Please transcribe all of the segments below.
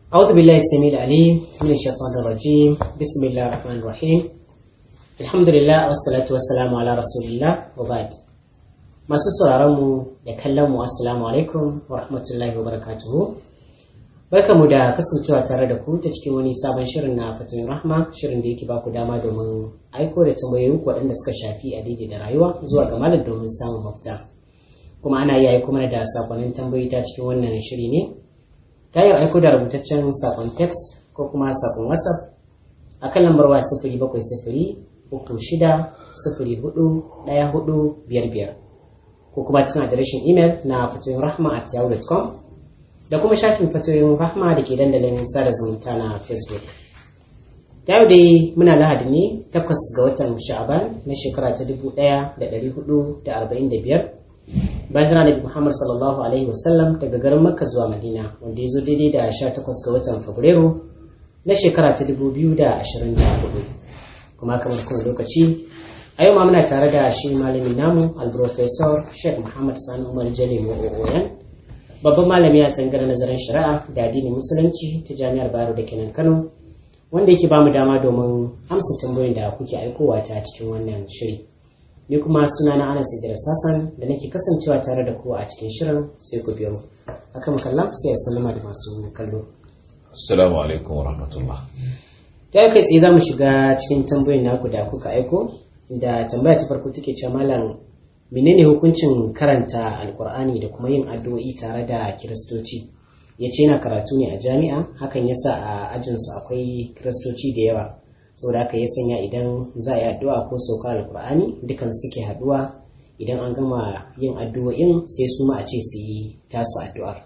أعوذ بالله السميع العليم من الشيطان الرجيم بسم الله الرحمن الرحيم الحمد لله والصلاة والسلام على رسول الله وبعد masu sauraron mu da kallon mu assalamu alaikum wa rahmatullahi wa barakatuhu barkamu da kasancewa tare da ku ta cikin wani sabon shirin na fatoyin rahma shirin da yake baku dama domin aiko da tambayoyin waɗanda suka shafi a daidai da rayuwa zuwa ga malam domin samun mafita kuma ana iya aiko mana da sakonnin tambayoyi ta cikin wannan shiri ne ta hanyar aiko da rubutaccen sakon text ko kuma sakon whatsapp a kan lambar waya sifiri bakwai sifiri uku shida sifiri hudu ɗaya hudu biyar biyar ko kuma cikin adireshin imel na fatoyin rahma at yahoo.com da kuma shafin fatoyin rahma da ke dandalin sada zumunta na facebook ta yau dai muna lahadi ne takwas ga watan sha'aban na shekara ta dubu ɗaya da ɗari hudu da arba'in da biyar bayan jira da muhammad sallallahu alaihi wasallam daga garin makka zuwa madina wanda ya zo daidai da sha takwas ga watan fabrairu na shekara ta dubu biyu da ashirin da hudu kuma kamar kuma lokaci a yau ma muna tare da shi malamin namu alprofesor sheikh muhammad sani umar jale oyan babban malami a tsangar nazarin shari'a da addinin musulunci ta jami'ar bayero da kenan kano wanda yake bamu dama domin amsa tambayoyin da kuke aikowa ta cikin wannan shiri ni kuma suna na anas idris sassan da nake kasancewa tare da kowa a cikin shirin sai ku biyo akan kallon sai ya sallama da masu kallo assalamu alaikum wa rahmatullah ta kai tsaye za mu shiga cikin tambayoyin naku da kuka aiko da tambaya ta farko take cewa malam menene hukuncin karanta alkur'ani da kuma yin addu'o'i tare da kiristoci ya ce yana karatu ne a jami'a hakan yasa a ajinsu akwai kiristoci da yawa saboda haka ya sanya idan za a yi addu'a ko saukar alkur'ani dukan suke haduwa idan an gama yin addu'o'in sai su ma a ce su yi tasu addu'ar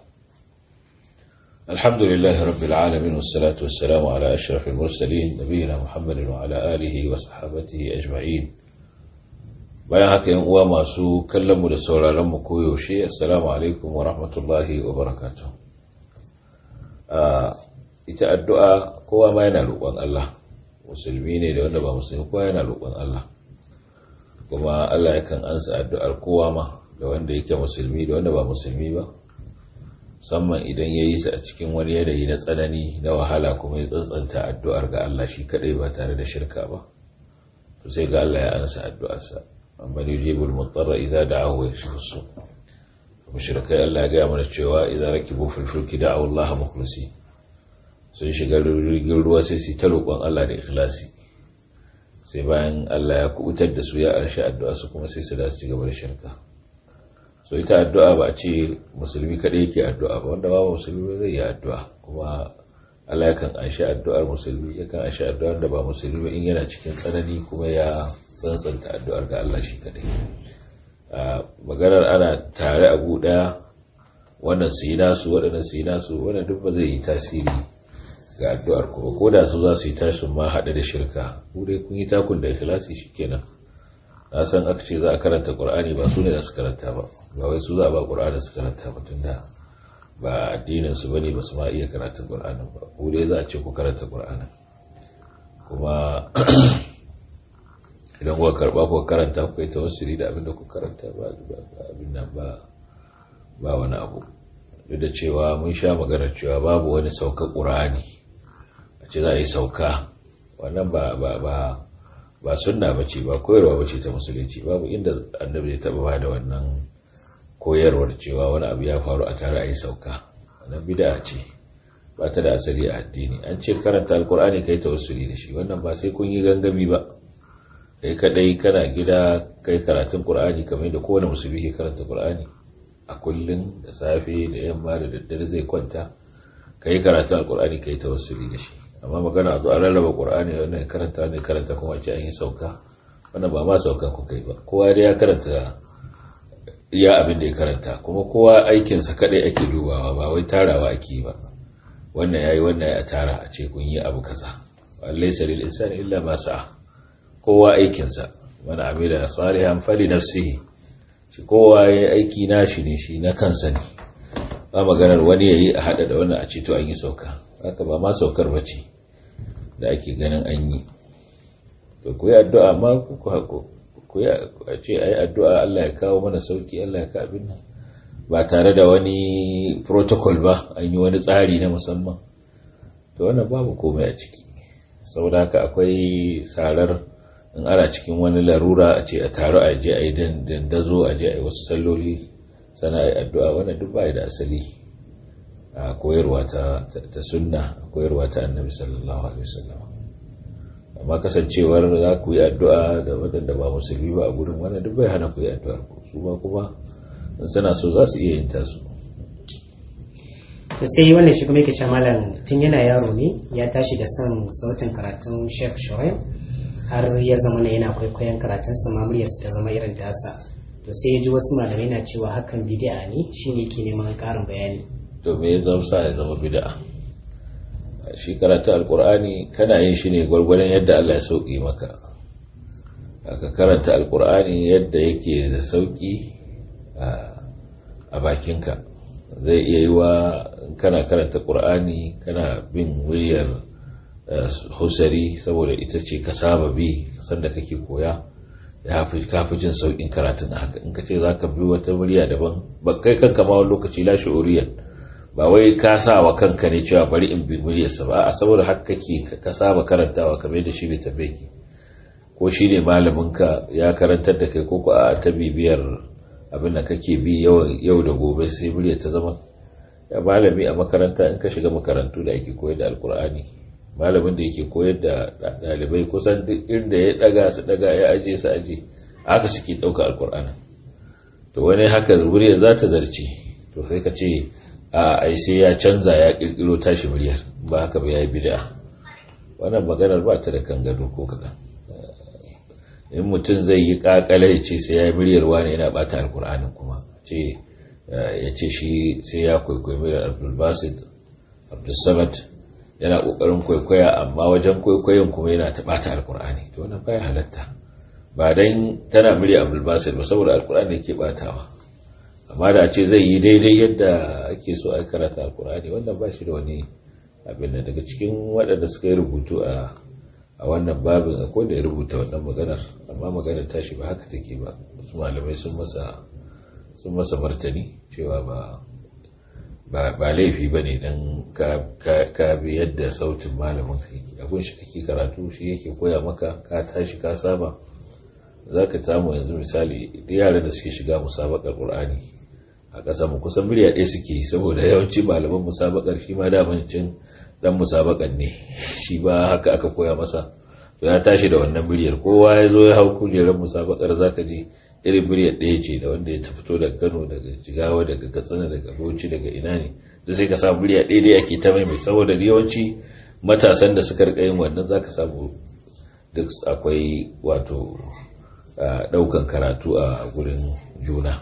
الحمد لله رب العالمين والصلاة والسلام على أشرف المرسلين نبينا محمد وعلى آله وصحابته أجمعين bayan haka yan uwa masu kallon mu da sauraron mu koyaushe assalamu alaikum wa rahmatullahi wa barakatuh ita addu'a kowa ma yana roƙon Allah musulmi ne da wanda ba musulmi kowa yana roƙon Allah kuma Allah yakan ansa addu'ar kowa ma da wanda yake musulmi da wanda ba musulmi ba musamman idan ya yi a cikin wani yanayi na tsanani na wahala kuma ya tsantsanta addu'ar ga Allah shi kadai ba tare da shirka ba to sai ga Allah ya ansa addu'arsa amma ne jibul mutarra idza da'ahu ya shifu su mushrikai Allah ya gaya mana cewa idza rakibu fil fulki da'u Allah mukhlisi sun shiga rigin ruwa sai su ta roƙon Allah da ikhlasi sai bayan Allah ya kubutar da su ya arshi addu'a su kuma sai su da su ci gaba da shirka so ita addu'a ba a ce musulmi kaɗai yake addu'a ba wanda ba musulmi zai yi addu'a kuma Allah yakan anshi addu'ar musulmi yakan anshi addu'ar da ba musulmi ba in yana cikin tsanani kuma ya tsantsanta addu'ar ga Allah shi kaɗai maganar ana tare a ɗaya wannan su yi nasu waɗannan su yi nasu wannan duk ba zai yi tasiri ga addu'ar ku ko da su za su yi tashin ma haɗe da shirka ku dai kun yi takun da ikhlasi shikenan na san aka ce za a karanta qur'ani ba su ne da su karanta ba ba wai su za a ba qur'ani su karanta ba tunda ba addinin su bane ba su ma iya karanta qur'anin ba ku dai za a ce ku karanta qur'anin kuma idan kuka karba kuka karanta ku yi tawassuli da abinda ku karanta ba abin nan ba ba wani abu duk da cewa mun sha maganar cewa babu wani sauka qur'ani a ce za a yi sauka wannan ba ba ba ba sunna bace ba koyarwa bace ta musulunci babu inda annabi ya taba bada wannan koyarwar cewa wani abu ya faru a tare a yi sauka wannan bid'a ce ba ta da asali a addini an ce karanta alkur'ani kai tawassuli da shi wannan ba sai kun yi gangami ba kai kadai kana gida kai karatun qur'ani kamar da kowane musulmi ke karanta qur'ani a kullun da safe da yamma da daddare zai kwanta kai karatun alkur'ani kai tawassuli da shi amma magana a zo a rarraba ƙur'ani wannan karanta ne karanta kuma ce an yi sauka wannan ba ma saukan ku kai ba kowa dai ya karanta iya abin da ya karanta kuma kowa aikinsa kadai ake dubawa ba wai tarawa ake ba wannan yayi wannan ya tara a ce kun yi abu kaza laysa lil insani illa ma sa'a kowa aikinsa man amila salihan fali nafsihi shi kowa yayi aiki nashi ne shi na kansa ne ba maganar wani yayi a hada da wannan a ce to an yi sauka haka ba ma saukar bace da ake ganin an yi to ku yi addu'a ma ku hako ku yi a ce a yi addu'a Allah ya kawo mana sauki Allah ya ka abin nan ba tare da wani protocol ba an yi wani tsari na musamman to wannan babu komai a ciki saboda haka akwai sarar in ana cikin wani larura a ce a taru a je a yi dandazo a je a yi wasu salloli sana a yi addu'a wannan duk bai da asali a koyarwa ta sunna a koyarwa ta annabi sallallahu alaihi wasallam amma kasancewar za ku yi addu'a da waɗanda ba musulmi ba a gurin wannan duk bai hana ku yi addu'ar ku su ba kuma in suna so za su iya yin tasu to sai wannan shi kuma yake cewa malam tun yana yaro ne ya tashi da son sautin karatun Sheikh Shuaib har ya zama na yana kwaikwayon karatun sa muryarsa ta zama irin tasa to sai ya ji wasu malamai na cewa hakan bid'a ne shine yake neman karin bayani to me ya zama sa ya zama bid'a shi karatu alqur'ani kana yin shi ne gwargwadon yadda Allah ya sauki maka ka karanta alqur'ani yadda yake da sauki a bakinka zai iya yi wa kana karanta ƙur'ani kana bin muryar husari saboda ita ce ka saba bi sanda kake koya ya fi kafi jin sauƙin karatun haka in ka ce za ka bi wata murya daban ba kai kanka ma wani lokaci lashe oriyar ba wai ka sa wa kanka ne cewa bari in bi muryarsa ba a saboda haka kake ka saba karantawa kamar da shi bai tabe ki ko shi ne malaminka ya karantar da kai ko ko a ta bibiyar abin da kake bi yau da gobe sai murya ta zama ya malami a makaranta in ka shiga makarantu da ake koyar da alkur'ani malamin da yake koyar da ɗalibai kusan duk inda ya daga su daga ya aje su aje haka suke ɗauka alkur'ani to wani haka murya za ta zarce to sai ka ce a ai sai ya canza ya kirkiro tashi muryar ba haka ba ya yi bid'a wannan maganar ba ta da kan gado ko kaɗan in mutum zai yi kakale ya ce sai ya yi muryarwa ne yana bata alkur'anin kuma ce ya ce shi sai ya kwaikwayo muryar abdulbasid abdulsamad yana kokarin kwaikwaya amma wajen kwaikwayon kuma yana ta bata alkur'ani to wannan baya halatta ba dan tana murya abdulbasid ba saboda alkur'ani yake batawa amma da ce zai yi daidai yadda ake so a karata alkur'ani wannan ba shi da wani abin da daga cikin waɗanda suka yi rubutu a a wannan babin akwai da ya rubuta wannan maganar amma maganar tashi ba haka take ba wasu malamai sun masa sun masa martani cewa ba ba laifi ba ne don ka bi yadda sautin malamin kai abin shi kake karatu shi yake koya maka ka tashi ka saba za ka samu yanzu misali da yaran da suke shiga musabakar ƙur'ani a ƙasa mu kusan miliya ɗaya suke saboda yawanci malaman musabakar shi ma damancin dan musabakan ne shi ba haka aka koya masa to ya tashi da wannan miliyar kowa ya zo ya hau kujerar musabakar zaka ji irin miliyar ɗaya ce da wanda ya fito daga Kano daga Jigawa daga Katsina daga Bauchi daga ina ne da sai ka samu miliya ɗaya dai ake ta mai saboda yawanci matasan da suka rika yin wannan zaka samu duk akwai wato ɗaukan karatu a gurin juna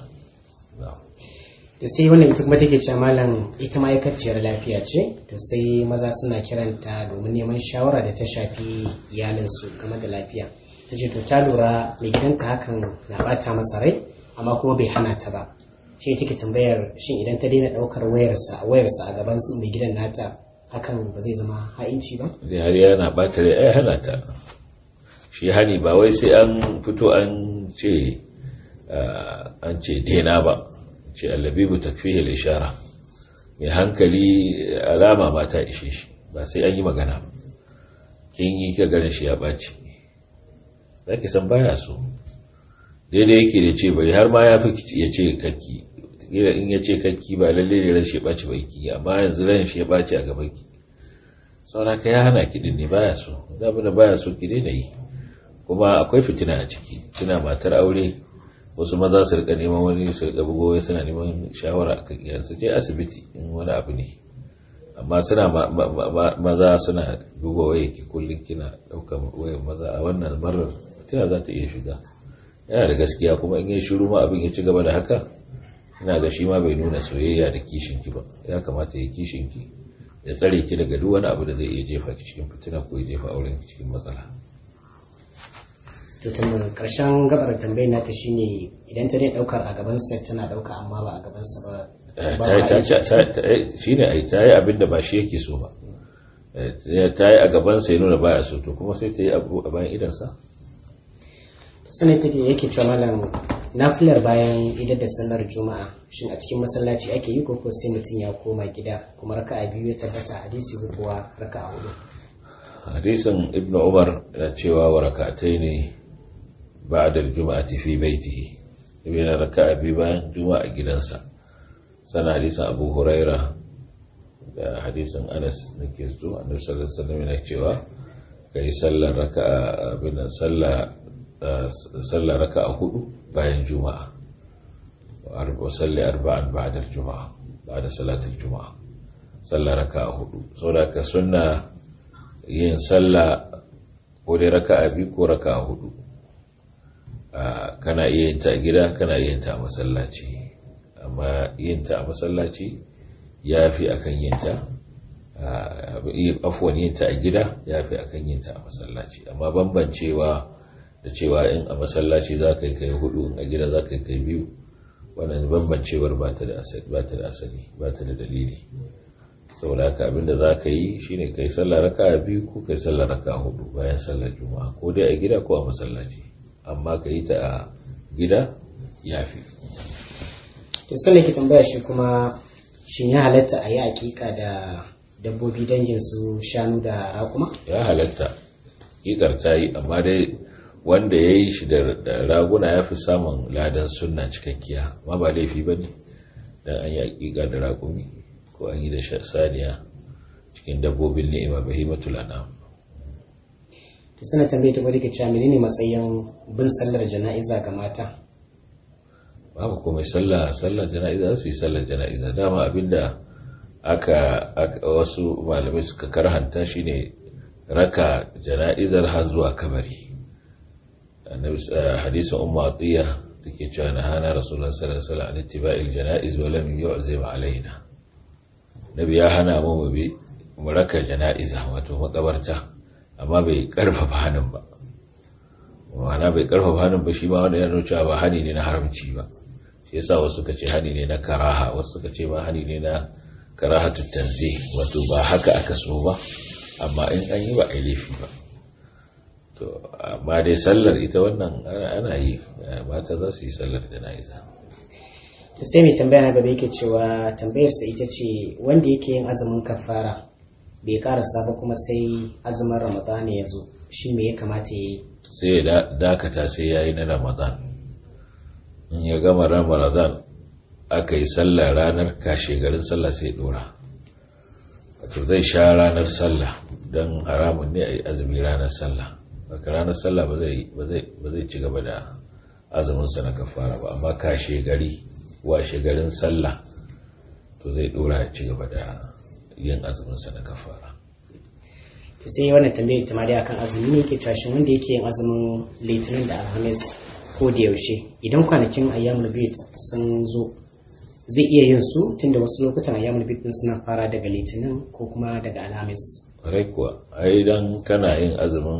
to sai wannan ita kuma take cewa malam ita ma'aikaciyar lafiya ce to sai maza suna kiranta domin neman shawara da ta shafi iyalinsu game da lafiya ta ce to ta lura mai gidanta hakan na bata masa rai amma kuma bai hana ta ba shi take tambayar shin idan ta daina daukar wayarsa wayarsa a gaban mai gidan nata hakan ba zai zama ha'inci ba da har yana bata rai ai hana ta shi hani ba wai sai an fito an ce an ce daina ba ce allabibu takfihi ishara mai hankali alama ma ta ishe shi ba sai an yi magana ba kin yi ka ganin shi ya ɓaci za ki san baya so daidai yake da ce bari har ma ya fi ya ce kakki kila in ya ce kakki ba lalle ne ran shi ya ɓaci ba ki amma yanzu ran shi ya ɓaci a gaban ki saura ka ya hana ki ne baya so da abin da baya so ki daina yi kuma akwai fitina a ciki tana matar aure wasu maza su rika neman wani su rika bugowa suna neman shawara akan iyayensu je asibiti in wani abu ne amma suna maza suna duba waya ki kullum kina ɗaukar wayar maza a wannan marar tana za ta iya shiga yana da gaskiya kuma in ya shiru ma abin ya ci gaba da haka ina ga shi ma bai nuna soyayya da kishin ki ba ya kamata ya kishin ki ya tsare ki daga duk wani abu da zai iya jefa ki cikin fitina ko ya jefa auren ki cikin matsala to tambayar karshen gabar tambayar nata shine idan ta dai daukar a gaban sa tana dauka amma ba a gaban sa ba shi ne ai ta yi abin da ba shi yake so ba ta yi a gaban sa ya nuna baya so to kuma sai ta yi abu a bayan idansa sanai take yake cewa malam nafilar bayan idar da sallar juma'a shin a cikin masallaci ake yi ko sai mutum ya koma gida kuma raka'a biyu ya tabbata hadisi ko kuwa raka'a hudu hadisin ibnu umar yana cewa wa raka'atai ne ba'da al-jum'ati fi baitihi yana raka'a biyu bayan juma'a gidansa sana hadisin abu huraira da hadisin anas da ke zo annabi sallallahu alaihi wasallam yana cewa kai sallar raka'a abin sallah sallar raka'a hudu bayan juma'a wa salli arba'an ba'da juma'a ba'da salatul juma'a sallar raka'a hudu saboda ka sunna yin sallah ko dai raka'a biyu ko raka'a hudu kana iya yin ta a gida kana iya yin ta a masallaci amma yin ta a masallaci ya fi akan yin ta afuwan yin ta a gida ya fi akan yin ta a masallaci amma bambancewa da cewa in a masallaci za ka yi kai hudu a gida za ka yi kai biyu wannan bambancewar ba ta da asali ba ta da dalili saboda haka abinda za ka yi shine kai sallar raka biyu ko kai sallar raka hudu bayan sallar juma'a ko dai a gida ko a masallaci amma ka yi ta a gida ya fi to sai ke tambaya shi kuma shin ya halatta a yi hakika da dabbobi dangin su shanu da raƙuma ya halatta hakikar ta yi amma dai wanda ya yi shi da raguna ya fi samun ladan sunna cikakkiya ma ba laifi ba ne don an yi hakika da raƙumi ko an yi da saniya cikin dabbobin ni'ima bahimatul anam to suna tambaye ta gwada ke cewa menene matsayin bin sallar jana'iza ga mata babu komai sallah sallar jana'iza su yi sallar jana'iza dama abinda aka wasu malamai suka karhanta shine raka jana'izar har zuwa kabari hadisin ummu atiya take cewa na hana rasulullah sallallahu alaihi wasallam an ittiba'il janaiz wa lam yu'zim alaina nabi ya hana mu mu bi mu raka jana'iza wato makabarta amma bai karfafa hannun ba ma'ana bai karfafa hannun ba shi ma wanda ya nuna cewa ba hani ne na haramci ba shi yasa wasu suka ce hani ne na karaha wasu suka ce ba hani ne na karahatu tanzih wato ba haka aka so ba amma in an yi ba a laifi ba to amma dai sallar ita wannan ana yi mata za su yi sallar jana'iza to sai mai tambaya na gaba yake cewa tambayarsa ita ce wanda yake yin azumin kafara bai karasa ba kuma sai azumin ramadana ya zo shi me ya kamata ya yi sai ya dakata sai ya yi na ramadan in ya gama ramadan aka yi sallar ranar kashe garin sallah sai dora wato zai sha ranar sallah don haramun ne a yi azumi ranar sallah baka ranar sallah ba zai ci gaba da azuminsa na kafara ba amma kashe gari washe garin sallah to zai dora ya ci gaba da yin azuminsa na kafara to sai wannan tambayar ta dai akan azumi ne ke tashin wanda yake yin azumin litinin da alhamis ko da yaushe idan kwanakin ayyamul bid sun zo zai iya yin su tunda wasu lokutan ayyamul bid din suna fara daga litinin ko kuma daga alhamis kwarai kuwa ai dan kana yin azumin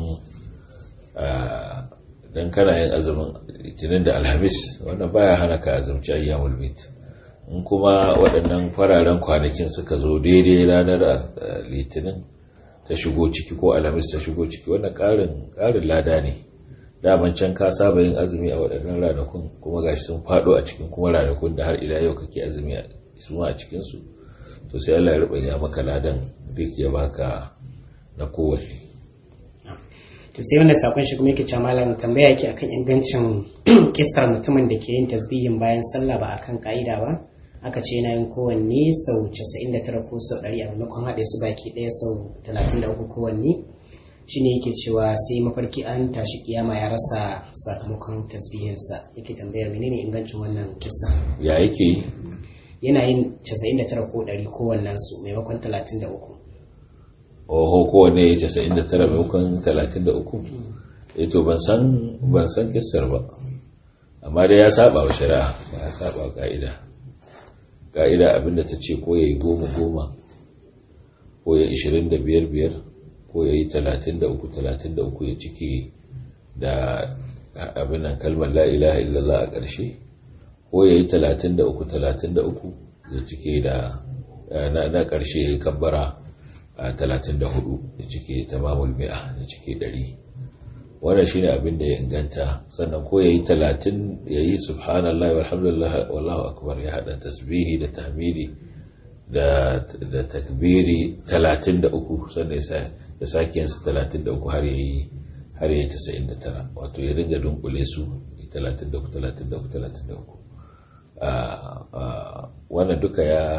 dan kana yin azumin litinin da alhamis wannan baya hana ka azumci ayyamul bid in kuma waɗannan fararen kwanakin suka zo daidai ranar litinin ta shigo ciki ko alhamis ta shigo ciki wannan ƙarin ƙarin lada ne daman can ka saba yin azumi a waɗannan ranakun kuma gashi sun faɗo a cikin kuma ranakun da har ila yau kake azumi su ma a cikinsu to sai Allah ya rubanya maka ladan duk ya baka na kowanne to sai wannan sakon shi kuma yake cewa malam tambaya yake akan ingancin kissar mutumin da ke yin tasbihin bayan sallah ba akan ka'ida ba aka ce yana yin kowanne sau 99 ko sau 100 a maimakon haɗe su baki ɗaya sau 33 kowanne shine yake cewa sai mafarki an tashi kiyama ya rasa sakamakon tasbihinsa yake tambayar menene ingancin wannan kissa ya yake yi yana yin 99 ko 100 kowannen su maimakon 33 oho kowanne ya 99 maimakon 33 eh to ban san ban san kissar ba amma dai ya saba wa shari'a ya saba ka'ida ka'ida abinda ta ce ko ya yi goma goma ko ya ishirin da biyar biyar ko ya yi talatin da uku talatin da uku ya cike da abinan kalmar la'ilaha illallah a ƙarshe ko ya yi talatin da uku talatin da uku ya cike da na ƙarshe ya yi kabbara a talatin da hudu ya cike tamamul mi'a ya cike ɗari wannan shine abin da ya inganta sannan ko yayi 30 yayi subhanallahi walhamdulillah wallahu akbar ya hada tasbihi da tahmidi da da takbiri 33 sannan ya sake yin 33 har yayi har yayi 99 wato ya ringa dunkule su 33 33 33 wannan duka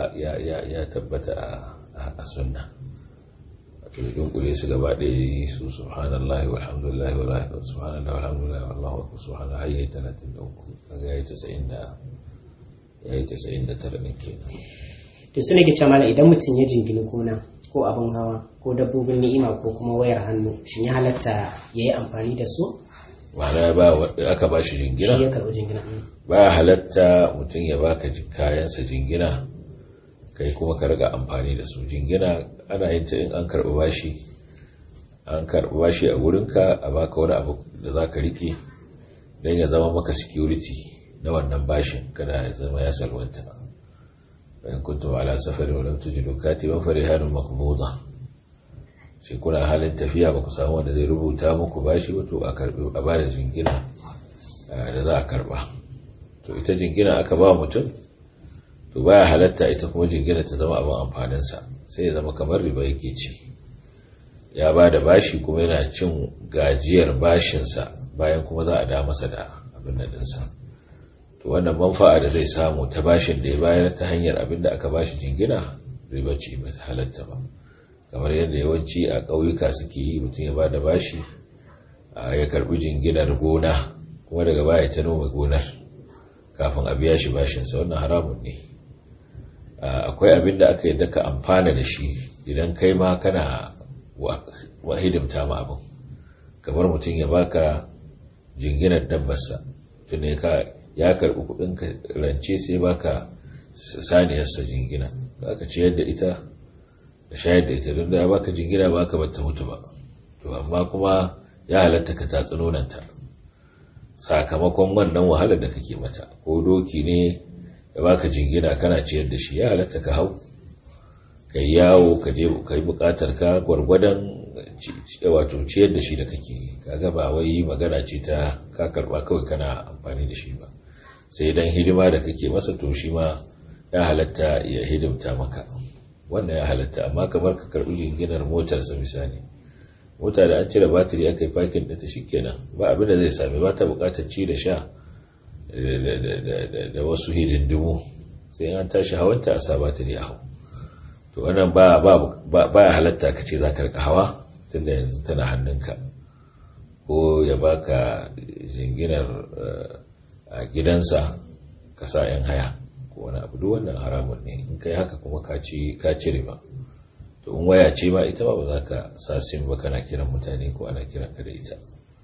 ya tabbata a sunna wato dunkule su gaba ɗaya su subhanallahi walhamdulillahi wa subhanallahi walhamdulillahi wallahu akbar subhanallahi har yayi 33 kaga yayi 90 da yayi 99 ne kenan to su nake cewa mala idan mutum ya jingini gona ko abin hawa ko dabbobin ni'ima ko kuma wayar hannu shin ya halatta yayi amfani da su ma'ana ba aka ba shi jingina shi ya karɓi jingina ba halatta mutum ya baka kayansa jingina kai kuma ka riga amfani da su jingina ana yin ta in an karɓi bashi an karɓi bashi a wurinka a baka wani abu da za ka riƙe don ya zama maka security na wannan bashin kada ya zama ya salwanta bayan kuntum ala safari wa lam tujidu katiban farihanun maqbuda sai kuna halin tafiya ba ku samu wanda zai rubuta muku bashi wato a karbi a bada jingina da za a karba to ita jingina aka ba mutum to baya halatta ita kuma jingina ta zama abin amfaninsa sai ya zama kamar riba yake ci ya ba da bashi kuma yana cin gajiyar bashinsa bayan kuma za a da masa da abin da dinsa to wannan manfa'a da zai samu ta bashin da ya bayar ta hanyar abin da aka bashi jingina riba ce ba ta halatta ba kamar yadda yawanci a ƙauyuka suke yi mutum ya ba da bashi ya karbi jinginar gona kuma daga baya ta noma gonar kafin a biya shi bashinsa wannan haramun ne akwai abin da aka yadda ka amfana da shi idan kai ma kana wa hidimta ma abin kamar mutum ya baka jinginar dabbarsa tunda ya karbi kudin rance sai baka saniyarsa jingina aka ciyar da ita ka shayar da ita don da ya baka jingina ba ka bata mutu ba to amma kuma ya halatta ka tatsi nonanta sakamakon wannan wahalar da kake mata ko doki ne ya baka jingina kana ciyar da shi ya halatta ka hau ka yi yawo ka je ka yi bukatar ka gwargwadon wato ciyar da shi da kake kaga ba wai magana ce ta ka karba kawai kana amfani da shi ba sai dan hidima da kake masa to shi ma ya halatta ya hidimta maka wannan ya halatta amma kamar ka karbi jinginar motarsa misali mota da an cire batiri aka yi fakin da ta kenan ba abin da zai sami ba ta bukatar ci da sha da wasu hidindimu sai an tashi hawanta a sa batiri a hau to wannan ba ya halatta ka ce za ka rika hawa tunda yanzu tana hannunka ko ya baka jinginar a gidansa ka sa 'yan haya ko wani abu duk wannan haramun ne in kai haka kuma ka cire ba to in waya ce ba ita ba ba za ka sa sim ba kana kiran mutane ko ana kiran ka da ita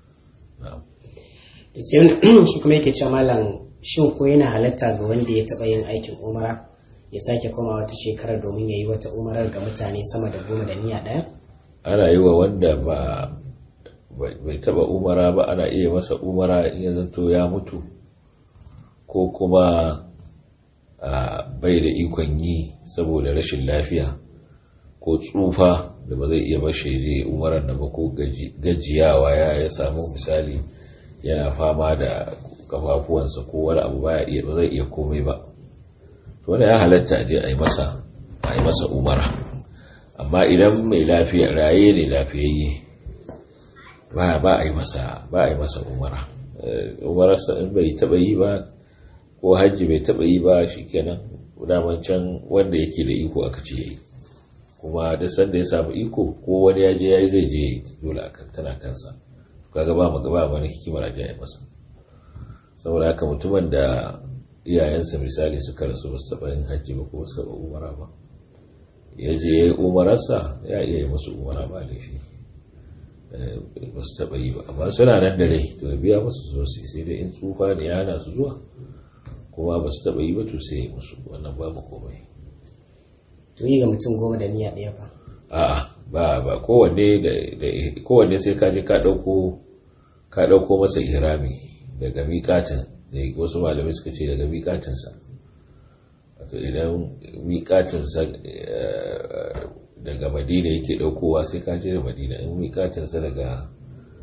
sai shi kuma yake cewa malam shin ko yana halatta ga wanda ya taɓa yin aikin umara ya sake koma wata shekarar domin ya yi wata umarar ga mutane sama da goma da niyya ɗaya ana yi wa wanda ba bai taɓa umara ba ana iya masa umara in ya zanto ya mutu ko kuma bai da ikon yi saboda rashin lafiya ko tsufa da ba zai iya bashi je umarar da ba ko gajiyawa ya samu misali yana fama da kafafuwansa ko wani abu baya iya ba zai iya komai ba to wanda ya halatta a je a yi masa a yi masa umara amma idan mai lafiya raye ne lafiyayye ba ba a yi masa ba a yi masa umara umararsa in bai taba yi ba ko hajji bai taba yi ba shikenan daman can wanda yake da iko aka ce yayi kuma duk sanda ya samu iko ko wani ya je yayi zai je dole akan tana kansa kaga ba maga ba wani hikimar aje ya masa saboda haka mutumin da iyayensa misali suka rasu ba su taba yin hajji ba ko su taba umara ba ya je yayi umararsa ya iya yi musu umara ba laifi ba su taba yi ba amma suna nan da rai to ya biya musu zo sai dai in tsufa ne ya hana su zuwa kuma ba su taba yi ba to sai ya musu wannan babu komai to yi ga mutum goma da niyya ɗaya ba a'a ba ba kowanne da kowanne sai ka je ka dauko ka dauko masa ihrami daga miƙatin da wasu malamai suka ce daga miƙatin sa wato idan miƙatin sa daga Madina yake daukowa sai ka je da Madina in miƙatin sa daga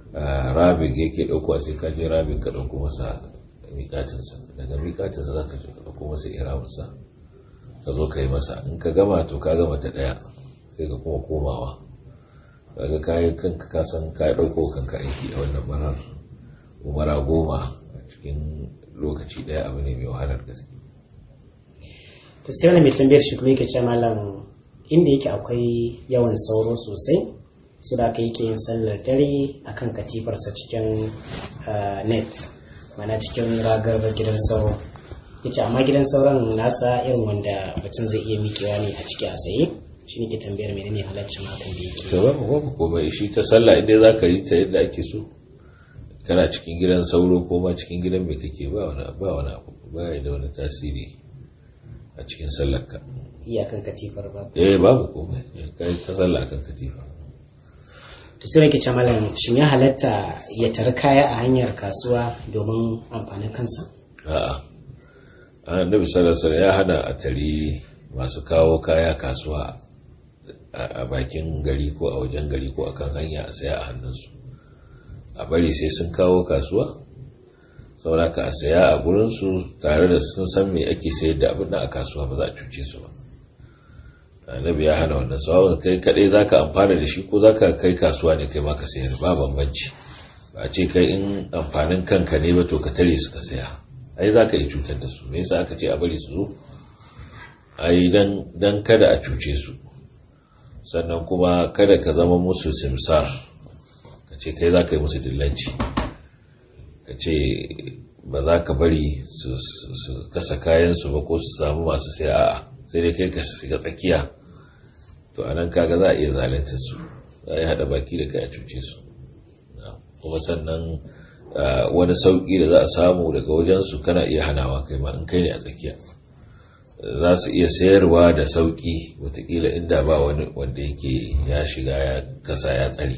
rabin yake ɗauko sai ka je rabin ka ɗauko masa miƙatinsa daga miƙatinsa za ka ɗauko masa iramunsa ka zo ka yi masa in ka gama to ka gama ta ɗaya sai ka kuma komawa kaga kayan kanka ka san ka ɗauko kanka aiki a wannan marar umara goma a cikin lokaci ɗaya abu ne mai wahalar gaske to sai wani mai tambayar shi kuma yake ce malam inda yake akwai yawan sauro sosai su da aka yake yin sallar dare akan katifarsa cikin net mana cikin ragar gidan sauro yace amma gidan sauran nasa irin wanda mutum zai iya mikewa ne a ciki a tsaye shi ne ke tambayar menene halaccin hakan da yake to babu babu komai shi ta sallah inda za ka yi ta yadda ake so kana cikin gidan sauro ko ma cikin gidan mai kake ba wani ba wani abu ba ya da wani tasiri a cikin sallarka iyakan katifar ba eh babu komai kai ta sallah kan katifa to sai rake malam shin ya halatta ya tara kaya a hanyar kasuwa domin amfanin kansa a'a annabi sallallahu alaihi ya hana a tari masu kawo kaya kasuwa a bakin gari ko a wajen gari ko akan hanya a saya a hannunsu a bari sai sun kawo kasuwa sauraka a saya a gurinsu tare da sun san me ake sayar da abin a kasuwa ba za a cuce su ba annabi ya hana wannan sawa kai kadai zaka amfana da shi ko zaka kai kasuwa ne kai ma ka sayar ba bambanci ba a ce kai in amfanin kanka ne ba to ka tare su ka saya ai zaka yi cutar da su me yasa aka ce a bari su zo ai dan dan kada a cuce su sannan kuma kada ka zama musu simsar ka ce kai zaka yi musu dillanci ka ce ba za ka bari su kasa kayansu ba ko su samu masu sai a'a sai dai kai ka shiga tsakiya to a nan kaga za a iya zalunta su za a yi haɗa baki da kai a cuce su kuma sannan wani sauƙi da za a samu daga wajensu kana iya hanawa kai ma in kai ne a tsakiya za su iya sayarwa da sauƙi watakila inda ba wani wanda yake ya shiga ya kasa ya tsare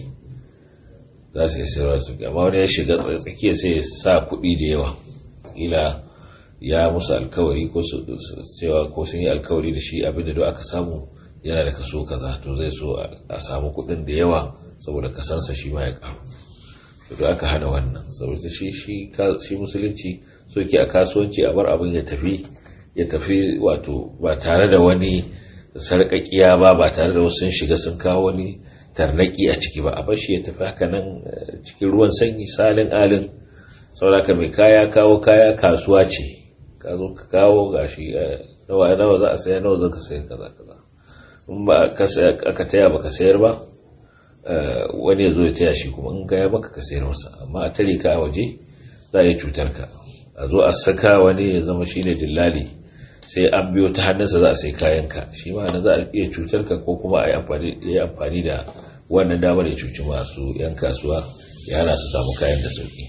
za su iya sayarwa da sauƙi amma wani ya shiga tsakiya sai ya sa kuɗi da yawa kila ya musu alkawari ko cewa ko sun yi alkawari da shi abinda da aka samu yana da kaso kaza to zai so a samu kuɗin da yawa saboda kasansa shi ma ya karu to aka hana wannan saboda shi shi shi musulunci so ke a kasuwanci a bar abin ya tafi ya tafi wato ba tare da wani sarƙaƙiya ba ba tare da wasu sun shiga sun kawo wani tarnaki a ciki ba a bar shi ya tafi haka nan cikin ruwan sanyi salin alin saboda mai kaya kawo kaya kasuwa ce ka zo ka kawo gashi nawa nawa za a saya nawa za ka sayar kaza kaza in ba aka taya ba ka sayar ba wani ya zo ya taya shi kuma in gaya maka ka sayar masa amma a tare ka a waje za a yi cutar ka a zo a saka wani ya zama shine dillali sai an biyo ta hannunsa za a sai kayan ka shi ma na za a iya cutar ka ko kuma a yi amfani da wannan damar ya cuci masu yan kasuwa ya hana su samu kayan da sauki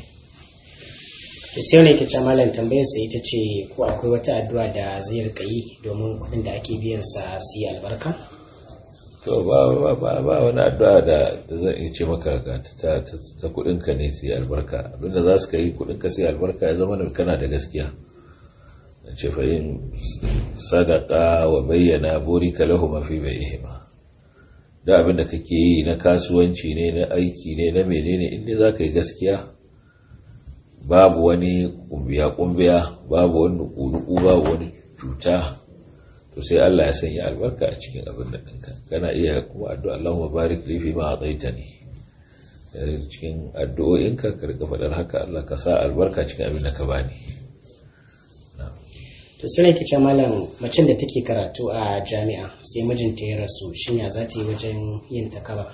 to sai wani ke malam tambayar sa ita ce ko akwai wata addu'a da zai rika yi domin kuɗin da ake biyan sa su yi albarka to ba ba ba wani addu'a da zan iya ce maka ga ta ta kuɗin ka ne su yi albarka abinda za su kai kuɗin ka su yi albarka ya zama kana da gaskiya na ce fa yin sadaka wa bayyana burika lahum fi bai'ihima da abin da kake yi na kasuwanci ne na aiki ne na menene inda za ka yi gaskiya babu wani kumbiya-kumbiya babu wani nuku babu wani cuta to sai Allah ya sanya albarka a cikin abin da ɗinka kana iya kuma addu'a Allahumma barik li fi ma ataitani cikin addu'o'inka ka rika faɗar haka Allah ka sa albarka cikin abin da ka bani to sai ne kice malam macen da take karatu a jami'a sai mijinta ya rasu shin ya za ta yi wajen yin takaba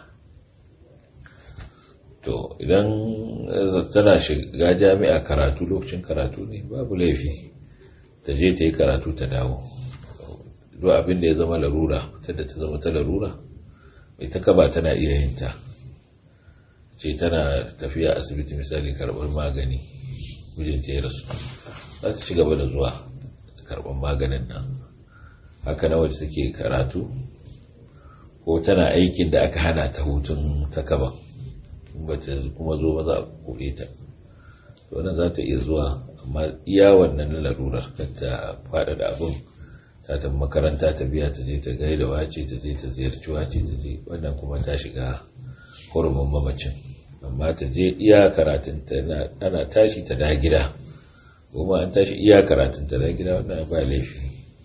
to idan tana shiga jami'a karatu lokacin karatu ne babu laifi ta je ta yi karatu ta dawo duk abin da ya zama larura da ta zama ta larura mai ta kaba tana iya yin ta ce tana tafiya asibiti misali karɓar magani mijinta ya rasu za ta ci gaba da zuwa karɓar maganin nan haka na wacce take karatu ko tana aikin da aka hana ta hutun ta kaba bata kuma zo ba za a kore ta wannan za ta iya zuwa amma iya wannan na larurar kan ta fada da abin ta ta makaranta ta biya ta je ta gaida wace ta je ta ziyarci wace ta je wannan kuma ta shiga hurumin mamacin amma ta je iya karatun ta ana tashi ta da gida kuma an tashi iya karatun ta da gida wannan ba laifi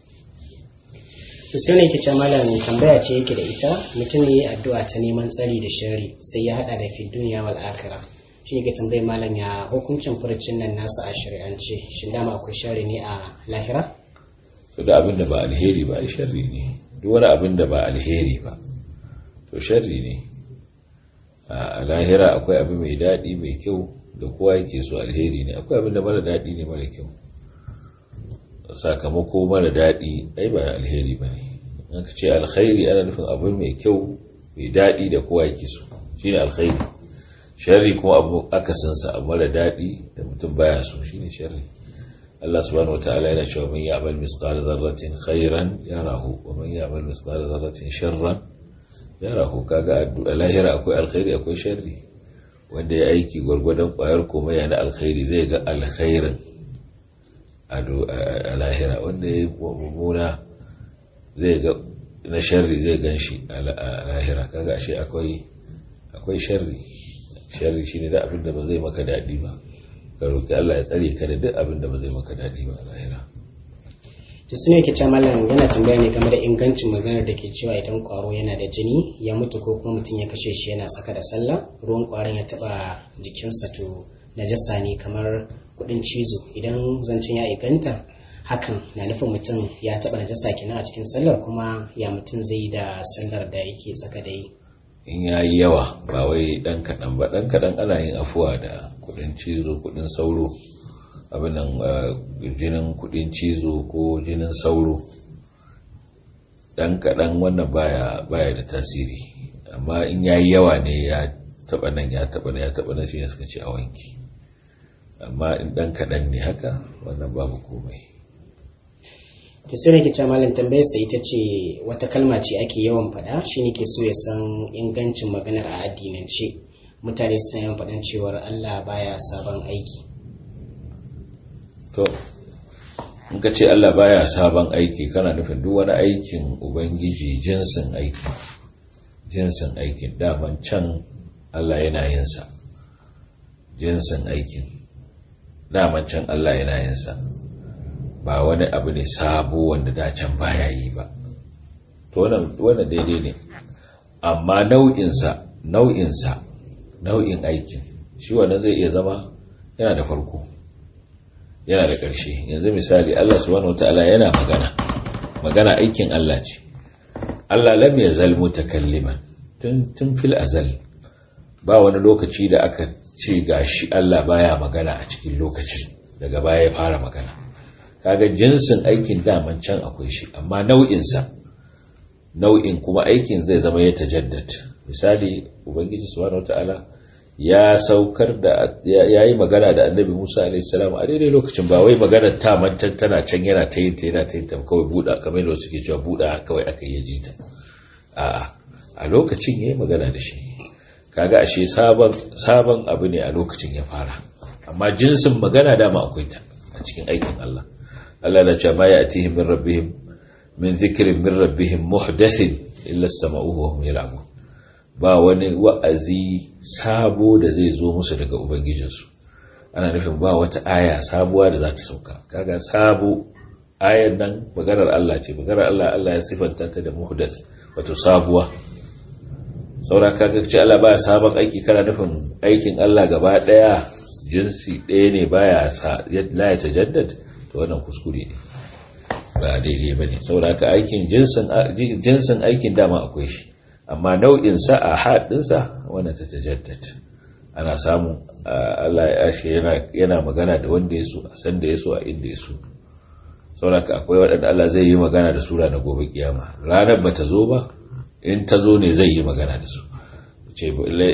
to sai ne yake malam tambaya ce yake da ita mutum ne addu'a ta neman tsari da shari sai ya hada da fi duniya wal akhirah shi ne ke tambayi malam ya hukuncin furucin nan nasa a shari'ance shin dama akwai shari ne a lahira to da abin da ba alheri ba ai sharri ne duk wani abin da ba alheri ba to sharri ne a lahira akwai abu mai daɗi mai kyau da kowa yake so alheri ne akwai abin da mara daɗi ne mara kyau sakamako mara daɗi ai ba alheri ba ne an ka ce alkhairi ana nufin abu mai kyau mai daɗi da kowa yake so shine alkhairi sharri kuma abu akasinsa abu mara daɗi da mutum baya so shine sharri Allah subhanahu wataala yana cewa man ya'mal mithqala dharratin khairan yarahu wa man ya'mal mithqala dharratin sharran yarahu kaga a lahira akwai alkhairi akwai sharri wanda ya aiki gwargwadon kwayar komai yana alkhairi zai ga alkhairin a lahira wanda ya mummuna zai ga na sharri zai gan shi a lahira kaga ashe akwai akwai sharri sharri shine da abin da ba zai maka daɗi ba ka roki Allah ya tsare ka da duk abin da ba zai maka daɗi ba a lahira to sune yake cewa mallam yana tambaya ne game da ingancin maganar da ke cewa idan kwaro yana da jini ya mutu ko kuma mutum ya kashe shi yana saka da sallah ruwan kwaron ya taba jikinsa to najasa ne kamar kudin cizo idan zancen ya inganta hakan na nufin mutum ya taba najasa kenan a cikin sallar kuma ya mutum zai da sallar da yake saka da yi in ya yi yawa ba wai dan kaɗan ba dan kaɗan ana yin afuwa da kudin cizo kudin sauro abin nan jinin kudin cizo ko jinin sauro dan kaɗan wannan baya baya da tasiri amma in ya yi yawa ne ya taɓa nan ya taɓa nan ya taɓa nan shi ne suka ce a wanki amma in dan kaɗan ne haka wannan babu komai to sai nake cewa malam tambayar sa ita ce wata kalma ce ake yawan faɗa shi ne ke so ya san ingancin maganar a addinance mutane suna yawan faɗan cewar Allah baya sabon aiki to in ka ce Allah baya sabon aiki kana nufin duk wani aikin ubangiji jinsin aiki jinsin aikin daman can Allah yana yin sa jinsin aikin daman can Allah yana yin sa ba wani abu ne sabo wanda da can baya yi ba to wannan daidai ne amma nau'insa nau'insa nau'in aikin shi wannan zai iya zama yana da farko yana da ƙarshe yanzu misali Allah subhanahu wataala yana magana magana aikin Allah ce Allah lam yazal mutakalliman tun tun fil azal ba wani lokaci da aka ce gashi Allah baya magana a cikin lokacin daga baya ya fara magana kaga jinsin aikin daman can akwai shi amma nau'insa nau'in kuma aikin zai zama ya tajaddad misali ubangiji subhanahu wataala ya saukar da ya yi magana da annabi musa alaihissalam a daidai lokacin ba wai magana ta mantan tana can yana ta yin ta yana ta yin ta kawai buɗa kamar yadda suke cewa buɗa kawai aka yi ji ta a a lokacin ya yi magana da shi kaga ashe sabon sabon abu ne a lokacin ya fara amma jinsin magana dama akwai ta a cikin aikin Allah Allah na cewa ma ya atihim min rabbihim min dhikrin min rabbihim muhdathin illa sama'uhu wa hum yal'abun ba wani wa'azi sabo da zai zo musu daga ubangijinsu ana nufin ba wata aya sabuwa da za ta sauka kaga sabo ayan nan maganar Allah ce maganar Allah Allah ya sifanta ta da muhdath wato sabuwa saura kaga ce Allah baya sabon aiki kana nufin aikin Allah gaba daya jinsi ɗaya ne baya la ya tajaddad to wannan kuskure ne ba daidai bane saura ka aikin jinsin jinsin aikin dama akwai shi amma nau'insa a haɗinsa wanda ta tajaddad ana samun Allah ya ashe yana magana da wanda ya so a san da ya so a inda ya so sauraka akwai waɗanda Allah zai yi magana da sura na gobe kiyama ranar ba ta zo ba in ta zo ne zai yi magana da su ce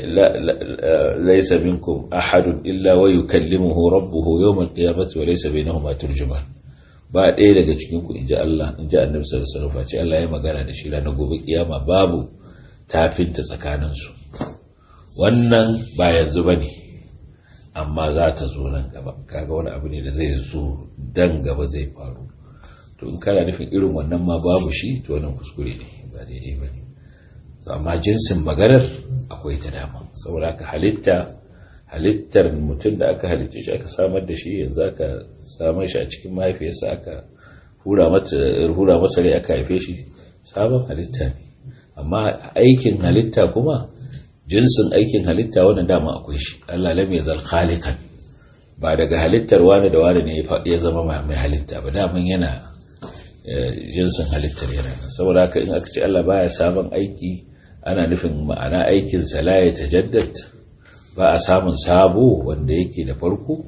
laisa minkum ahadun illa wa yukallimuhu rabbuhu yawmal qiyamati wa laysa bainahuma turjuman ba ɗaya daga cikin ku inji Allah inji Annabi sallallahu alaihi wasallam ce Allah ya magana da shi ranar gobe kiyama babu tafinta tsakaninsu wannan ba yanzu ba ne amma za ta zo nan gaba kaga wani abu ne da zai zo dan gaba zai faru to in kana nufin irin wannan ma babu shi to wannan kuskure ne ba daidai ba ne amma jinsin maganar akwai ta dama saboda haka halitta halittar mutum da aka halicce shi aka samar da shi yanzu aka samar shi a cikin mahaifiyarsa aka hura masa rai aka haife shi sabon halitta ne amma aikin halitta kuma jinsin aikin halitta wannan dama akwai shi Allah lam yazal khaliqan ba daga halittar wani da wani ne ya zama mai halitta ba daman yana jinsin halittar yana nan saboda haka in aka ce Allah baya sabon aiki ana nufin ma'ana aikin sa la ya tajaddad ba a samun sabo wanda yake da farko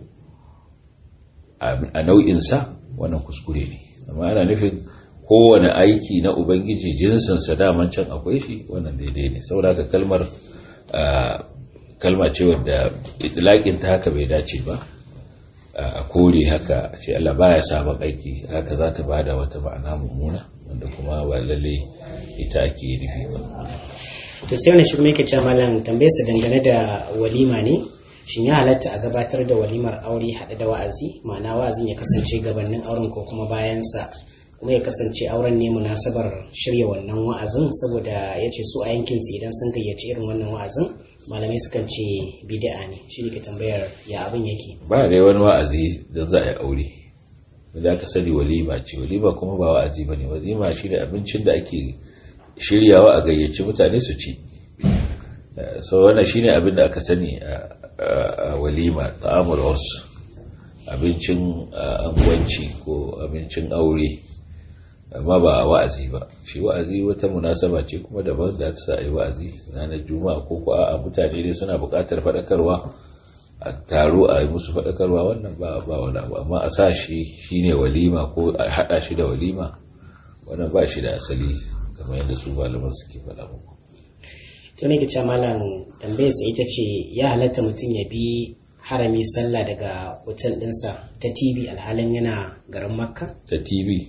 a nau'in sa wannan kuskure ne amma ana nufin kowane aiki na ubangiji jinsinsa daman can akwai shi wannan daidai ne saboda haka kalmar kalma ce wadda itilakin ta haka bai dace ba a kore haka ce Allah baya sabon aiki haka za ta bada wata ma'ana mummuna wanda kuma ba lalle ita ake nufi ba to sai wani shirme ke cewa malam tambayar sa dangane da walima ne shin ya halatta a gabatar da walimar aure haɗe da wa'azi ma'ana wa'azin ya kasance gabanin auren ko kuma bayansa kuma ya kasance auren ne munasabar shirya wannan wa'azin saboda ya ce su a yankinsu idan sun gayyaci irin wannan wa'azin malamai sukan ce bid'a ne shi ne ka tambayar ya abin yake ba da wani wa'azi don za a yi aure da aka sani walima ce walima kuma ba wa'azi ba ne walima shi ne abincin da ake shiryawa a gayyaci mutane su ci so wannan shi ne abin da aka sani a walima ta'amul wasu abincin angwanci ko abincin aure amma ba a wa'azi ba shi wa'azi wata munasaba ce kuma daban da ta sa yi wa'azi ranar juma'a ko ko a mutane ne suna buƙatar faɗakarwa a taro a yi musu faɗakarwa wannan ba ba wani abu amma a sa shi shine walima ko a haɗa shi da walima wannan ba shi da asali kamar yadda su malaman suke faɗa muku to ne ke malam tambayar sa ita ce ya halatta mutum ya bi harami sallah daga hotel ɗinsa ta tv alhalin yana garin makka ta tv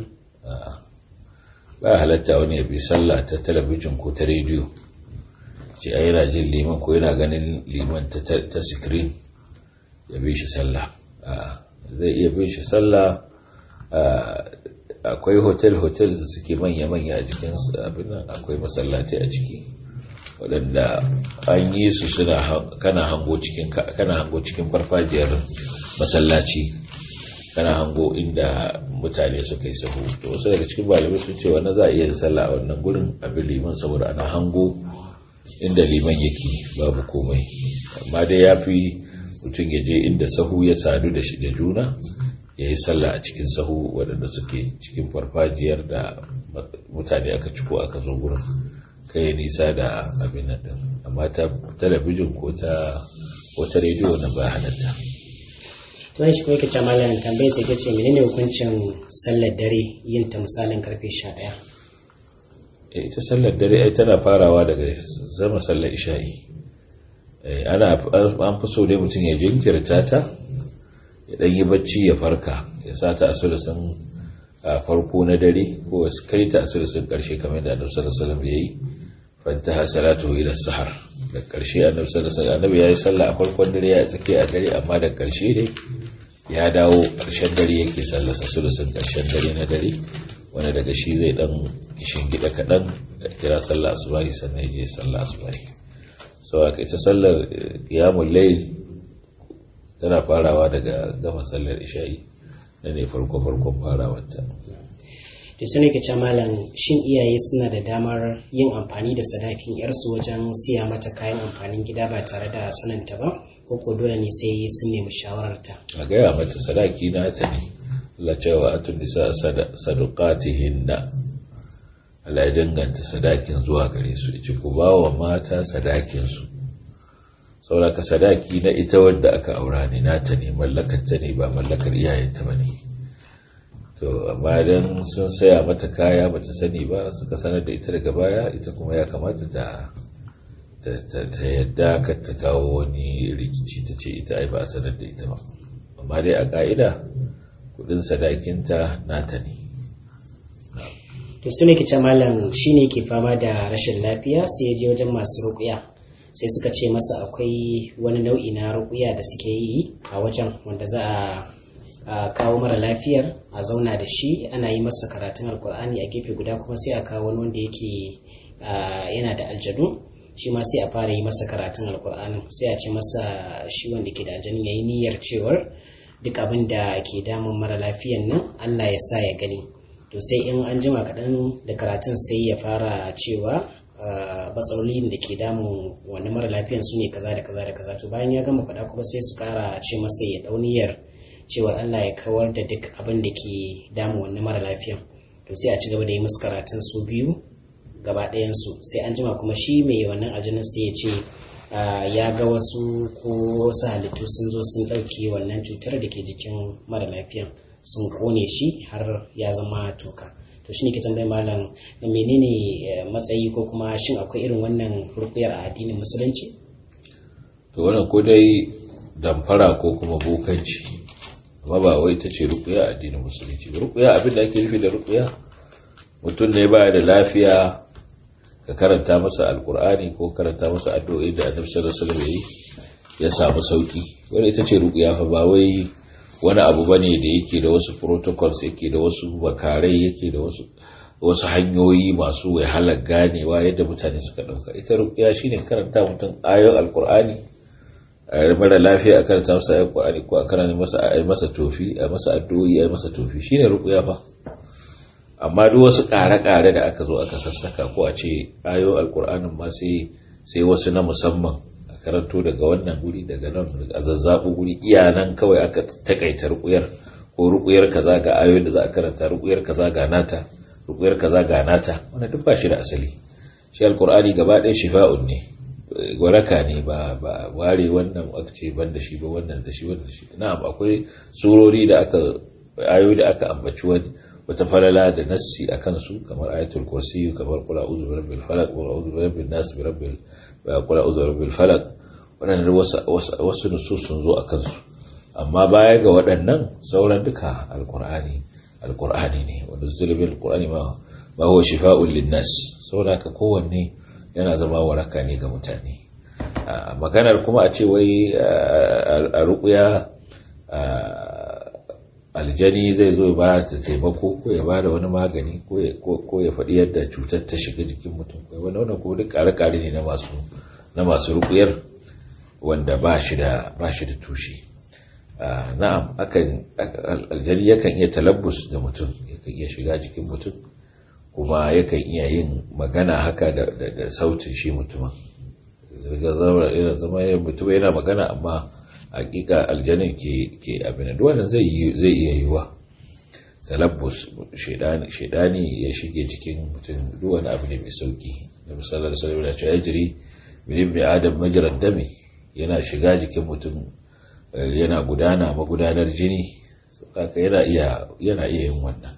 ba halatta wani ya bi sallah ta talabijin ko ta rediyo ce a yana jin liman ko yana ganin liman ta screen ya bi shi sallah zai iya bi shi sallah akwai hotel-hotel da suke manya-manya a jikin abin nan akwai masallatai a ciki waɗanda an yi su suna kana hango cikin kana hango cikin farfajiyar masallaci kana hango inda mutane suka yi sahu to wasu daga cikin malamai sun ce wannan za a iya sallah a wannan gurin abin liman saboda ana hango inda liman yake babu komai amma dai ya fi mutum ya je inda sahu ya sadu da shi da juna ya yi sallah a cikin sahu waɗanda suke cikin farfajiyar da mutane aka ciko aka zo gurin kai nisa da abin nan din amma ta talabijin ko ta ko ta rediyo na ba halatta to shi kuma yake malam tambayar sai tace menene hukuncin sallar dare yin ta misalin karfe 11 eh ita sallar dare ai tana farawa daga zama sallar isha'i eh ana an fi so dai mutum ya jinkirta ta ya dan yi bacci ya farka ya sa ta asulusun a farko na dare ko su kai ta asulusun karshe kamar da annabi sallallahu alaihi wasallam yayi fantaha salatu ila sahar da karshe annabi sallallahu alaihi wasallam annabi yayi sallah a farkon dare ya tsake a dare amma da karshe dai ya dawo karshen dare yake sallar sa sulusun karshen dare na dare wanda daga shi zai dan gida kadan kira sallah asubahi sannan ya je sallah asubahi sau aka ita sallar qiyamul layl tana farawa daga gama sallar isha'i da ne farko farkon farawarta da su ne ke malam shin iyaye suna da damar yin amfani da sadakin yarsu wajen siya mata kayan amfanin gida ba tare da sananta ba ko ko dole ne sai sun nemi shawararta a gaya mata sadaki na ta ne Allah cewa atun nisa sadaqatihinna Allah ya danganta sadakin zuwa gare su ce ku ba wa mata sadakin su sauraka sadaki na ita wadda aka aura ne nata ne mallakar ta ne ba mallakar iyayenta ba ne to amma dan sun saya mata kaya bata sani ba suka sanar da ita daga baya ita kuma ya kamata ta ta yadda ka ta kawo wani rikici ta ce ita ai ba a sanar da ita ba amma dai a ka'ida kudin sadakinta nata ne to su ne ke ce malam shi ne ke fama da rashin lafiya sai ya je wajen masu rukuya sai suka ce masa akwai wani nau'i na rukuya da suke yi a wajen wanda za a kawo mara lafiyar a zauna da shi ana yi masa karatun alkur'ani a gefe guda kuma sai a kawo wani wanda yake yana da aljanu shi ma sai a fara yi masa karatun alkur'anin sai a ce masa shi wanda ke da aljanin ya yi niyyar cewar duk abin da ke damun mara lafiyan nan allah ya sa ya gani to sai in an jima kaɗan da karatun sai ya fara cewa matsalolin da ke damun wani mara lafiyan su ne kaza da kaza da kaza to bayan ya gama faɗa kuma sai su ƙara ce masa ya ɗauniyar cewar allah ya kawar da duk abin da ke damun wani mara lafiyan to sai a ci gaba da yi musu karatun su biyu gaba ɗayansu sai an jima kuma shi mai wannan aljinin sai ya ce ya ga wasu ko wasu halittu sun zo sun ɗauke wannan cutar da ke jikin mara lafiyan sun kone shi har ya zama toka to shi ne ke tambayi malam menene matsayi ko kuma shin akwai irin wannan rukuyar a addinin musulunci to wannan ko dai damfara ko kuma bokanci amma ba wai ta ce rukuya a addinin musulunci rukuya abin da ake nufi da rukuya mutum ne baya da lafiya ka karanta masa alkur'ani ko karanta masa addu'o'i da annabi sallallahu alaihi wasallam ya samu sauki wanda ita ce ruqya fa ba wai wani abu bane da yake da wasu protocols yake da wasu bakarai yake da wasu wasu hanyoyi masu wahalar ganewa yadda mutane suka dauka ita ruqya shine karanta mutum ayoyin alkur'ani a mara lafiya a karanta masa ayoyin alkur'ani ko a karanta masa a masa tofi a masa addu'o'i a masa tofi shine ruqya fa amma duk wasu ƙare-ƙare da aka zo aka sassaka ko a ce ayo alkur'anin ma sai wasu na musamman a karanto daga wannan guri daga nan a zazzaɓo guri iya nan kawai aka takaita rukuyar ko rukuyar kaza ga ayoyin da za a karanta rukuyar kaza ga nata rukuyar kaza ga nata wannan duk ba shi da asali shi alkur'ani gaba ɗaya shifa'un ne waraka ne ba ba ware wannan aka ce ban da shi ba wannan da shi wannan shi na'am akwai surori da aka ayoyi da aka ambaci wani wata falala da nassi a kansu kamar ayatul kursi kamar kula uzu bi rabbil falaq wa uzu bi rabbin nas bi rabbil kula uzu bi rabbil falaq wannan wasu wasu nusus sun zo a kansu amma baya ga waɗannan sauran duka alqur'ani alqur'ani ne wanda zulbil qur'ani ma ma huwa shifa'un linnas saboda ka kowanne yana zama waraka ne ga mutane maganar kuma a ce wai a ruqya aljani zai zo ba ta taimako ko ya ba da wani magani ko ya faɗi yadda cutar ta shiga jikin mutum ko wani wannan ko duk ƙare-ƙare ne na masu rukuyar wanda ba shi da tushe na'am akan aljani yakan iya talabbus da mutum yakan iya shiga jikin mutum kuma yakan iya yin magana haka da sautin shi mutumin zama mutum yana magana amma hakika aljanin ke ke abin da wannan zai zai iya yiwa talabbus shedani ya shige cikin mutum duk wani abu ne mai sauki da misalar sallallahu alaihi wasallam ya jiri min ibn adam majrad dami yana shiga jikin mutum yana gudana magudanar jini haka yana iya yana iya yin wannan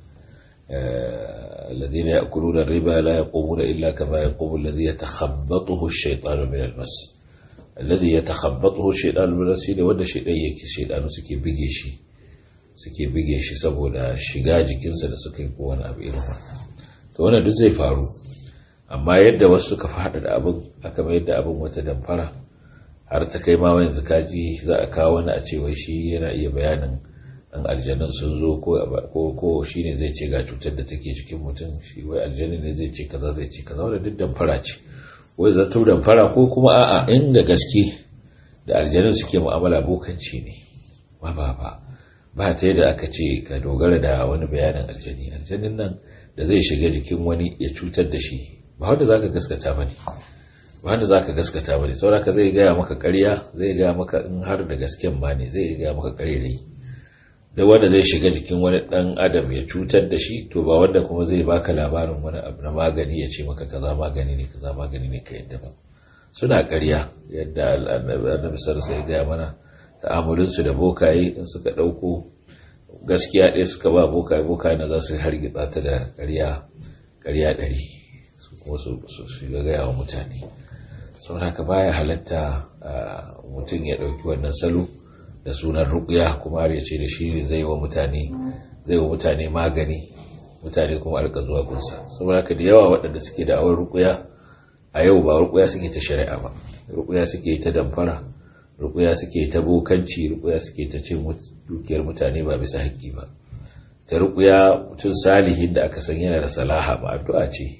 الذين يأكلون الربا لا يقومون إلا كما يقوم الذي يتخبطه الشيطان من المس alladhi yatakhabbathu shaytan min shine wanda shaytan yake shaytanu suke bige shi suke bige shi saboda shiga jikinsa da suka yi ko wani abu irin wannan to wannan duk zai faru amma yadda wasu suka fada da abin aka mai da abin wata damfara har ta kai ma yanzu kaji za a kawo wani a cewa shi yana iya bayanin an aljanun sun zo ko ko shine zai ce ga cutar da take jikin mutum shi wai aljanun ne zai ce kaza zai ce kaza wanda duk damfara ce wai zato da fara ko kuma a'a inda gaske da aljanun suke mu'amala bokanci ne ba ba ba ba ta yadda aka ce ka dogara da wani bayanin aljani aljanin nan da zai shiga jikin wani ya cutar da shi ba wanda za ka gaskata ba ne ba wanda za ka gaskata ba ne sauraka zai gaya maka karya zai gaya maka in har da gasken ma ne zai gaya maka karerai da wanda zai shiga jikin wani dan adam ya cutar da shi to ba wanda kuma zai baka labarin wani abu na magani ya ce maka kaza magani ne kaza magani ne ka yadda ba suna ƙarya yadda annabi sallallahu alaihi gaya mana ta'amulin su da bokaye in suka dauko gaskiya ɗaya suka ba bokaye bokaye na za su hargitsa ta da ƙarya ƙarya ɗari su kuma su shiga gaya wa mutane saboda haka baya halatta mutum ya ɗauki wannan salo da sunan ruƙuya kuma ya ce da shi zai wa mutane zai wa mutane magani mutane kuma alka zuwa gunsa saboda haka da yawa waɗanda suke da awar ruƙuya a yau ba ruƙuya suke ta shari'a ba ruƙuya suke ta damfara ruƙuya suke ta bokanci ruƙuya suke ta cin dukiyar mutane ba bisa haƙƙi ba ta ruƙuya mutum salihin da aka san yana da salaha ba addu'a ce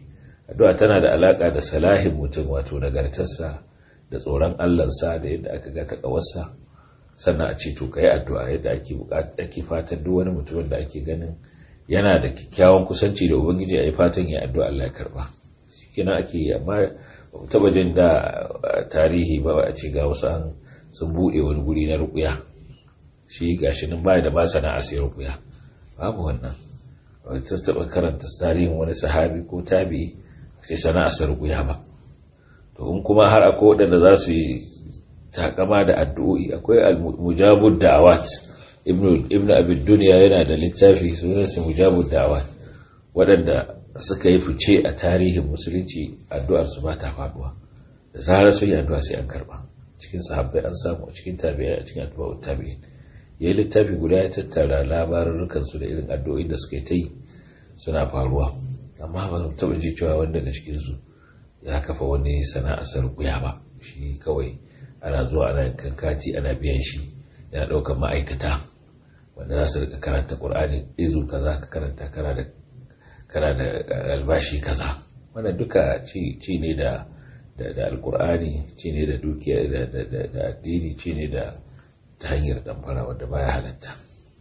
addu'a tana da alaka da salahin mutum wato nagartarsa da tsoron Allahnsa da yadda aka ga takawarsa sannan a ce to kai addu'a yadda ake ake fatan duk wani mutumin da ake ganin yana da kyakkyawan kusanci da ubangiji a yi fatan ya addu'a Allah ya karba kenan ake yi amma taba jin da tarihi ba a ce ga wasu an sun buɗe wani guri na rukuya shi gashi nan baya da ba sana'a sai rukuya babu wannan ta taba karanta tarihin wani sahabi ko tabi ce sana'a sai rukuya ba to in kuma har akwai waɗanda za su yi takama da addu'o'i akwai al-mujabud da'awat ibnu ibnu abid dunya yana da littafi sunansa mujabud da'awat waɗanda suka yi fice a tarihin musulunci addu'ar su ba ta faduwa da zarar sun yi addu'a sai an karba cikin sahabbai an samu a cikin tabi'ai a cikin addu'a tabi'in yayi littafi guda ya tattara labarurrukan su da irin addu'o'in da suka yi ta yi suna faruwa amma ba mu taɓa ji cewa wani daga cikin su ya kafa wani sana'ar sarkuya ba shi kawai ana zuwa ana yankan kati ana biyan shi yana ɗaukar ma'aikata wanda za su rika karanta ƙur'ani izu kaza ka karanta kana da kana da albashi kaza wannan duka ci ne da da alkur'ani ci ne da dukiya da addini ci ne da ta hanyar damfara wadda baya halatta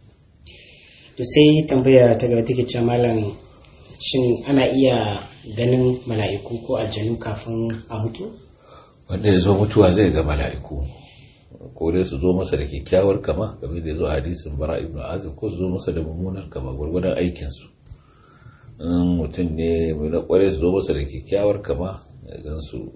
to sai tambaya ta gaba take cewa malam shin ana iya ganin mala'iku ko aljanu kafin a mutu wanda ya zo mutuwa zai ga mala'iku ko dai su zo masa da kyakkyawar kama game da ya zo hadisin bara ibn azib ko su zo masa da mummunar kama gwargwadon aikinsu in mutum ne mai na kware su zo masa da kyakkyawar kama gan su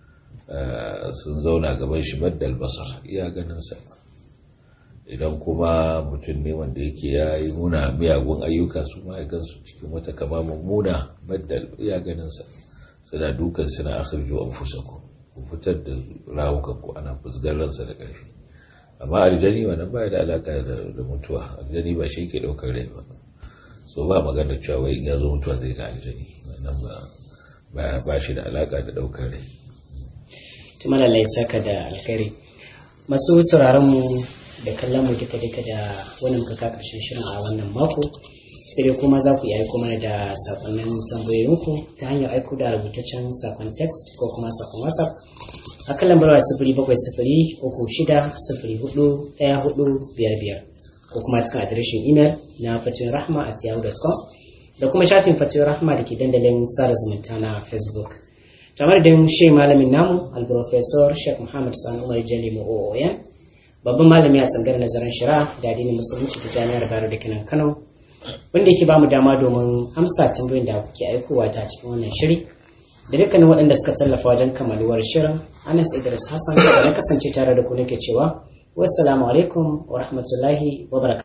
sun zauna gaban shi baddal basar iya ganinsa idan kuma mutum ne wanda yake ya yi muna miyagun ayyuka su ma ya gansu cikin wata kama mummuna baddal iya ganinsa suna dukan suna akhirju an fusaku ku fitar da rawukan ku ana fusgar ransa da ƙarfi amma aljani wannan baya da alaka da mutuwa aljani ba shi ke ɗaukar rai ba so ba magana cewa wai ya zo mutuwa zai ga aljani wannan ba ba shi da alaka da daukar rai tuma lallai saka da alkhairi masu sauraron mu da kallon mu duka duka da wannan muka ka karshen shirin a wannan mako sai dai kuma za ku yi aiko mana da sakonnin tambayoyinku ta hanyar aiko da rubutaccen sakon text ko kuma sakon whatsapp a kan lambar sifiri bakwai sifiri uku shida sifiri hudu ɗaya hudu biyar biyar ko kuma cikin adireshin imel na fatoyin rahma at yahoo.com da kuma shafin fatoyin rahma da ke dandalin sada zumunta na facebook kamar da shi malamin namu alprofesor sheikh muhammad sani umar jali oyan babban malami a tsangar nazarin shari'a da addinin musulunci ta jami'ar bayero da kenan kano wanda yake bamu dama domin amsa tambayoyin da kuke aikowa ta cikin wannan shiri da dukkanin waɗanda suka tallafa wajen kammaluwar shirin anas idris hassan da na kasance tare da ku nake cewa wassalamu alaikum wa rahmatullahi wa barakatuh